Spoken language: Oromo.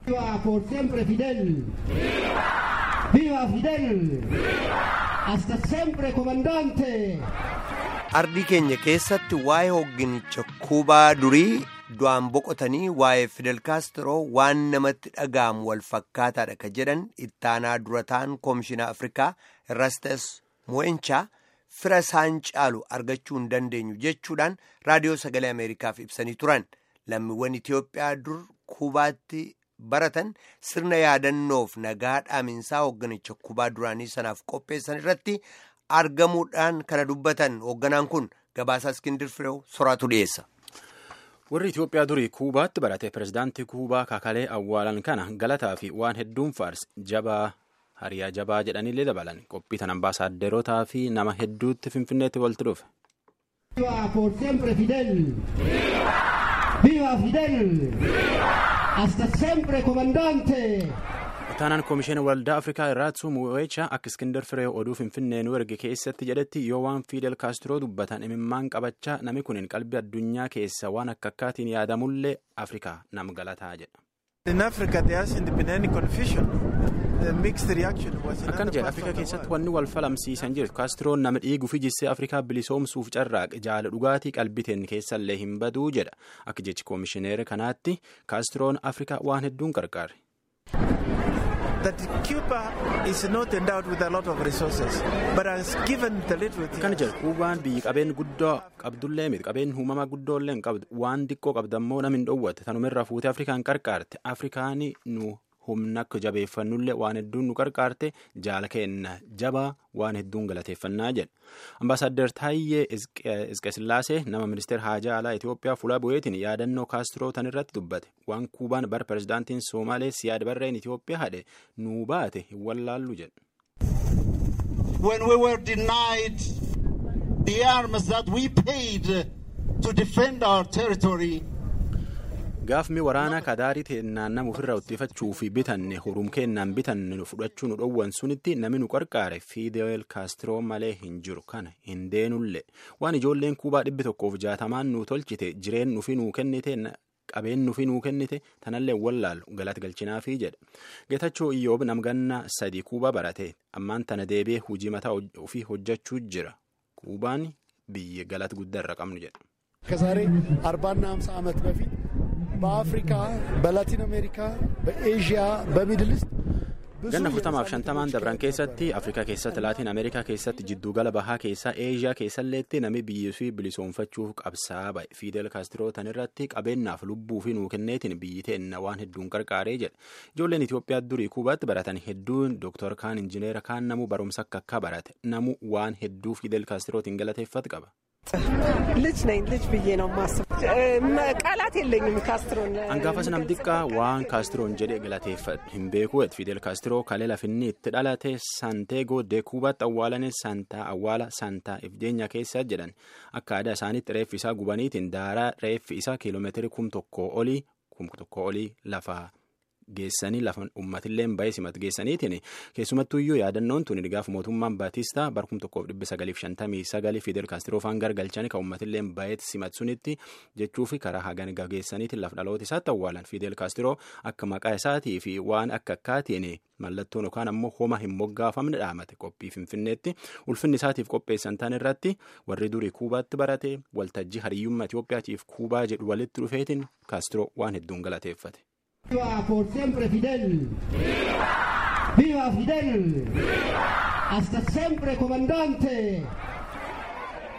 Viva por siempre Fidel. Viva Fidel. Hasta siempre comandante. Ardii keenya keessatti waa'ee hogginicha Kuubaa durii du'aan boqotanii waa'ee Fidel Kaastro waan namatti dhaga'amu wal fakkaataadha ka jedhan ittaanaa durataan Koomishinaa Afrikaa Erastes Mo'enchaa fira isaan caalu argachuu hin dandeenyu jechuudhaan raadiyoo sagalee Ameerikaaf ibsanii turan. Lammiiwwan Itiyoophiyaa dur Kuubaatti baratan sirna yaadannoof nagaa dhaaminsaa hoogganicha Kuubaa duraanii sanaaf qopheessan irratti argamuudhaan kana dubbatan hoogganaan kun gabaasaa Iskindir Fireew soraatu dhiyeessa. warri Itoophiyaa durii Kuubaatti barate pirezidaantii Kuubaa kakalee awwaalan kana galataa fi waan hedduun faarsi jabaa hariyaa jabaa jedhanillee dabalan qophii tan ambaasaaderotaa fi nama hedduutti finfinneetti walitti dhufe. Viva por siempre Fidel. Viva Fidel. Hasta siempre comandante. Itaanaan Koomishinii Waldaa Afrikaa Irraatsu Mu'eecha akka Iskindar Firee oduu Finfinnee nu erge keessatti jedhetti yoo waan Fidel Kaastiroo dubbatan imimmaan qabachaa namni kun qalbii addunyaa keessa waan akka akkaatiin yaadamullee Afrikaa nam galataa jedha. In Africa there has been any confusion. The mixed reaction was in Akkana other jedha parts Afrikaa of the keessatti world. wanni wal falamsiisan jiru Kaastiroon nama dhiiguu fi jissee Afrikaa bilisoomsuuf carraaqe jaala dhugaatii qalbiteen keessallee hin baduu jedha. Akka jechi koomishineera kanaatti Kaastiroon Afrikaa waan hedduun qarqaare. That Cuba is not endowed with a lot of resources, but has given the little it Kana has. jedhu Kuubaan biyyi qabeen guddoo qabdullee miti qabeen uumamaa guddoollee hin qabdu waan xiqqoo qabdammoo nam hin dhoowwatte tanumirraa fuutee Afrikaan qarqaarte Afrikaan nu humna akka jabeeffannullee waan hedduun nu qarqaarte jaala kenna jabaa waan hedduun galateeffannaa jedha. Ambaasaadder Taayyee Isqesillaasee nama ministeera haajaa alaa Itoophiyaa fuula bu'eetiin yaadannoo kaastiroo tan irratti dubbate waan Kuubaan bara pirezidaantiin Somaalee siyaad barreen Itoophiyaa hadhe nuu baate hin wallaallu jedha. when we were denied the arms that we paid to defend our territory, Gaafni waraanaa kadaarii teennaan nama ofirraa uttiifachuu fi bitanne hurum kennaan bitanne nu fudhachuu nu dhowwan sunitti namni nu qarqaare Fidel Kaastiroo malee hin jiru kana hin deenullee waan ijoolleen kuubaa dhibbi tokkoof jaatamaan nu tolchite jireen nufi nuu kennite qabeen nufi nuu kennite tanallee wallaalu galata galchinaafii jedha. Geetachoo Iyyoob namganna sadii kuubaa barate ammaan tana deebi'ee hojii mataa ofii hojjechuu jira. Kuubaan biyya galata guddaa irra qabnu jedha. ከዛሬ አርባና ሀምሳ ዓመት በፊት በአፍሪካ በላቲን አሜሪካ በኤዥያ በሚድል ኢስት ብዙ ganna afurtamaaf የነጻነት shantamaan dabran keessatti afrikaa keessatti laatiin ameerikaa keessatti jiddugala bahaa keessaa eeshiyaa keessalleetti nami biyyii fi bilisoomfachuuf qabsaa ba'e fiidel kaastiroo tan irratti qabeennaaf lubbuu fi nuu kenneetiin biyyi teenna waan hedduun qarqaaree jedha ijoolleen itiyoophiyaa durii kuubaatti baratan hedduun dooktor kaan injineera kaan namu barumsa akka akka barate namu waan hedduu fiidel kaastirootiin galateeffatu qaba. ልጅ ነኝ ልጅ ብዬ ነው ማስብ ቃላት የለኝም ካስትሮን Hangaafas nam xiqqaa waan kaastiroon jedhe galateeffadhu hin beeku et Fidel Kaastiroo kalee lafinni itti dhalate Santeego de Kuubaatti awwaalane Santaa awwaala Santaa Ifdeenya keessa jedhan akka aadaa isaaniitti reeffi isaa gubaniitiin daaraa reeffi isaa kiiloomeetirii kum tokkoo olii kum tokkoo olii lafa geessanii lafa uummatilleen ba'ee simatu geessaniitiin keessumattuyyuu yaadannoon tun gaafa mootummaan Baatistaa bara kum tokkoof dhibba sagaliif shantamii sagalii Fidel Kaastiroo faan gargalchanii kan uummatilleen ba'ee simatu sunitti jechuufi karaa hagan geessaniitiin lafa dhaloota isaatti awwaalan Fidel Kaastiroo akka maqaa isaatii fi waan akka akkaatiin mallattoon yookaan ammoo homa hin moggaafamne dhaamate qophii finfinneetti ulfinni isaatiif qopheessan tan irratti warri durii kuubaatti barate waltajjii hariyyummaa Itoophiyaatiif kuubaa jedhu walitti dhufeetiin Kaastiroo waan hedduun galateeffate. Viva por siempre Fidel. Viva Fidel. Hasta siempre comandante.